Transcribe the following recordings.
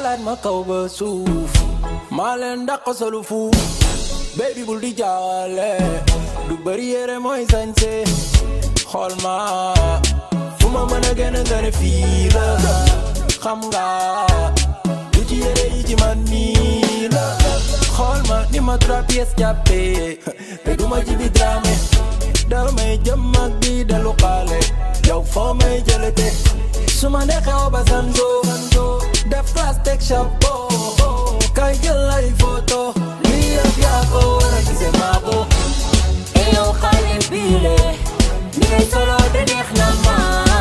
xalaat ma kaw ba suuf maa leen dàq solu fuuf baby bul di jaawale du bëri yére mooy sañse xool ma fu ma mën a gën a gën a fii la xam nga du ci yére yi ci man nii la xool ma ni ma trois pièces jàppee te du ma ci bi dramé damay jëm ak bi delu xaale yow foo may jëlete su ma neexee ba sanzo def classe teg chapeau kay jël ay photo lii yëpp yaa ko war a gisee maa ko yow xale bile ni ngay solo de neex na ma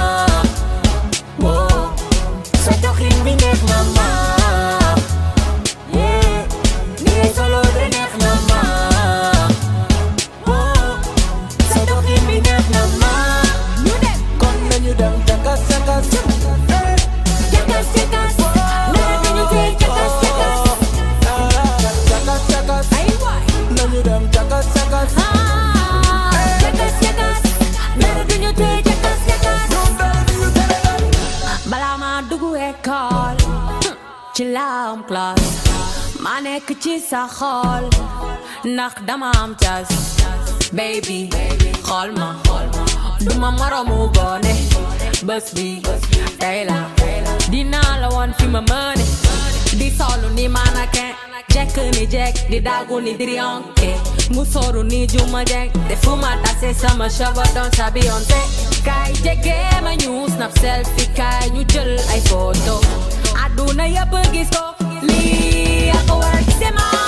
woo sa doxin bi neex na ma yeah ni ngay solo de neex na ma woo sa doxin bi neex na ma ñu dem kon nañu dem cakas cakas jakas jakas nee nañu tey jakas jakas cakas cakas ay waay nañu dem cakas cakas ah jakas jakas nee nañu tey jakas jakas balaa ma dugg école ci laam classe ma nekk ci sa xol ndax dama am cas baby xool ma duma moromu gone bés bi tey la dinaa la woon fi ma mëne di solu ni mannequin jekk ni jekk di daagu ni diriyonke mu soru ni juma jekk te fu ma tase sama cheveux doon sa Beyoncé kay jege ma ñu snap selfie kay ñu jël ay photo aduna yëpp gis ko lii ak war a gisee ma